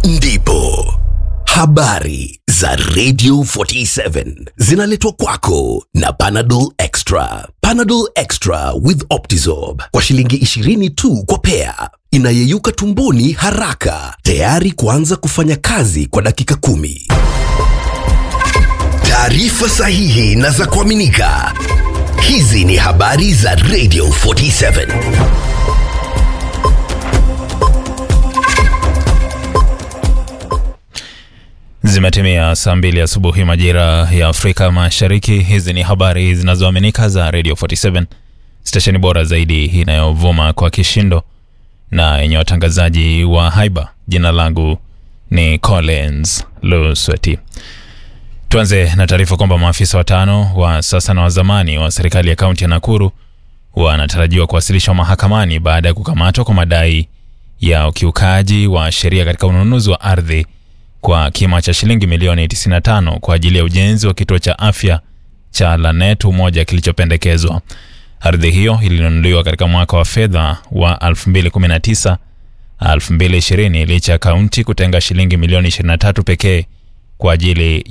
ndipo habari za Radio 47 zinaletwa kwako na Panadol Extra. Panadol Extra with Optizorb kwa shilingi 20 tu kwa pea, inayeyuka tumboni haraka, tayari kuanza kufanya kazi kwa dakika kumi. Taarifa sahihi na za kuaminika. Hizi ni habari za Radio 47. Zimetimia saa mbili asubuhi majira ya Afrika Mashariki. Hizi ni habari zinazoaminika za Radio 47, stesheni bora zaidi inayovuma kwa kishindo na yenye watangazaji wa haiba. Jina langu ni Collins Lusweti. Tuanze na taarifa kwamba maafisa watano wa sasa na wa zamani wa serikali ya kaunti ya Nakuru wanatarajiwa kuwasilishwa mahakamani baada ya kukamatwa kwa madai ya ukiukaji wa sheria katika ununuzi wa ardhi kwa kima cha shilingi milioni 95 kwa ajili ya ujenzi wa kituo cha afya cha Lanet Umoja kilichopendekezwa. Ardhi hiyo ilinunuliwa katika mwaka wa fedha wa 2019 2020 licha ya kaunti kutenga shilingi milioni 23 pekee kwa ajili